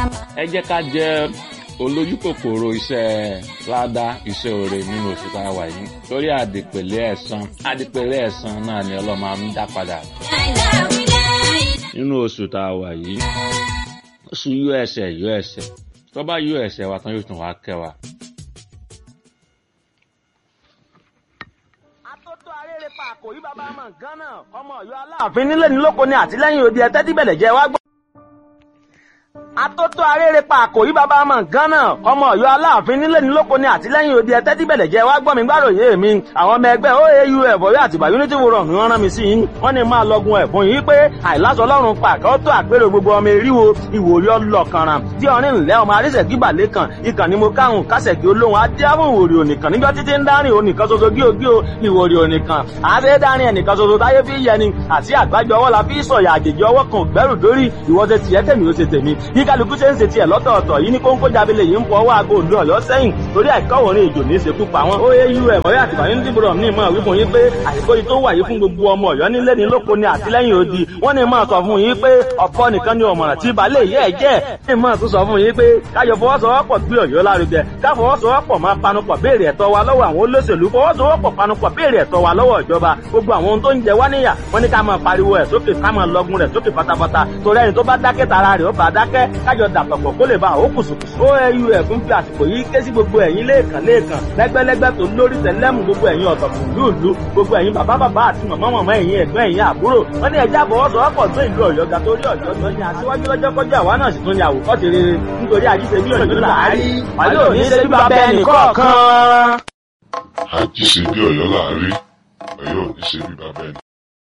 ẹ jẹ́ ká jẹ́ olójú kòkòrò iṣẹ́ ládá iṣẹ́ oore nínú oṣù tá a wà yìí torí àdìpèlé ẹ̀san àdìpèlé ẹ̀san náà ni ọlọ́mọ á ń dá padà nínú oṣù tá a wà yìí oṣù yọ ẹsẹ̀ yọ ẹsẹ̀ tó bá yọ ẹsẹ̀ wa tán yóò tún wá kẹ́ wa. atótó arére pa àkòrí bàbá ọmọ nǹkan náà ọmọ Ọ̀yọ́ aláàfin nílé ní lóko ni àtìlẹ́yìn òde ẹtẹ tí bẹlẹ jẹ wá gbọ́. atótó arére pa àkòrí bàbá ọmọ nǹkan náà ọmọ Ọ̀yọ́ aláàfin nílé ní lóko ni àtìlẹ́yìn òde ẹtẹ tí bẹlẹ jẹ wá gbọ́ mi gbàròyé mi àwọn ọmọ ẹgbẹ́ oau ẹbọyọ àtìgbà unity forum ni wọ́n rán mi sí yín wọ́n ní máa lọgun ẹ̀bùn yìí pé àìláṣọ Ọlọ́run pàkẹ tó àpérò gbogbo ọmọ eríwo ìwòrí ọlọkànràn tí ọrin ńlẹ ọmọ arísẹkí balẹkàn ìkànnì mo káhùn kásẹkí olóhùn adéhùn ìwòrí ònìkan níjọ títí ń dárin ònìkan ṣoṣo gíogío ìwòrí ònìkan àṣẹ dárin ẹnìkan ṣoṣo táyé fi yẹni àti àgbájọ ọwọ́ la fi sọ̀yà àjèjì ọwọ́ kan gbẹ́rù dórí ìwọ ṣe tiẹ̀ tèmi ó ṣe tèmi bí kálukú ṣe ń ṣe tiẹ̀ lọ́tọ̀ọ̀tọ̀ yìí ní kóńkó jábílẹ̀ yìí ń fọ ọwọ́ aago òdu ọ̀yọ́ sẹ́yìn torí àìkọ́wọ̀rin ìjò ní ìṣekú pa wọn. ó yé irú ẹ̀ mọ́rí àtìgbà yín dìbò ní ìmọ̀ wípé yín pé àìkó yìí tó wà yìí fún gbogbo ọmọ ọ̀yọ́ nílé ní lóko ni àtìlẹ́yìn odi wọ́n ní máa sọ fún yín pé ọ̀pọ̀ nìkan ni ọ̀mọ̀ràn tí balẹ̀ yẹ́ ẹ̀ jẹ́ ní máa tún sọ fún yín pé káyọ̀ fọwọ́sowọ́pọ̀ gbé ọ̀yọ́ lárugẹ ká fọwọ́sowọ́pọ̀ máa panupọ̀ béèrè ẹ̀tọ́ wa lọ́wọ́ àwọn olóṣèlú fọwọ́sowọ́pọ̀ panupọ̀ béèrè ẹ̀tọ́ wa lọ́wọ́ ìjọba gbogbo àwọn ohun tó ń jẹ wá níyà wọ́n ní ká máa pariwo ẹ̀ sókè ká máa lọgun rẹ̀ sókè pátápátá torí ẹni tó bá dákẹ́ tara rẹ̀ ó bá dákẹ́ kájọ dàpọ̀pọ̀ kó lè ba àwọn kùsùkùsù. oau ẹ̀fún fi àsìkò yìí ké sí gbogbo ẹ̀yin lẹ́ẹ̀kan lẹ́ẹ̀kan lẹ́gbẹ́lẹ́gbẹ́ tó lórí tẹ̀lẹ́mù gbogbo ẹ̀yin ọ̀tọ̀kùn lúùlú gbogbo ẹ̀yin bàbá bàbá àti màmá màmá ẹ̀yin ẹ̀gbọ́n ẹ̀yin àbúrò wọ́n ní ẹja àfọwọ́sowọ́pọ̀ tó ìlú ọ̀yọ́ ga torí ọ̀yọ́ tó ní aṣíwájú lọ́jọ́ kọjá àwa náà sì tún ní àwòkọ́ṣe rere nítorí àjíṣe bí ọ̀yọ́ làárí wàlẹ́ òní ṣe bí bàbá ẹnì kọ̀ọ̀kan. àjíṣe bí ọ̀yọ́ láàárí ọ̀yọ́ ò ní ṣe bí bàbá ẹnì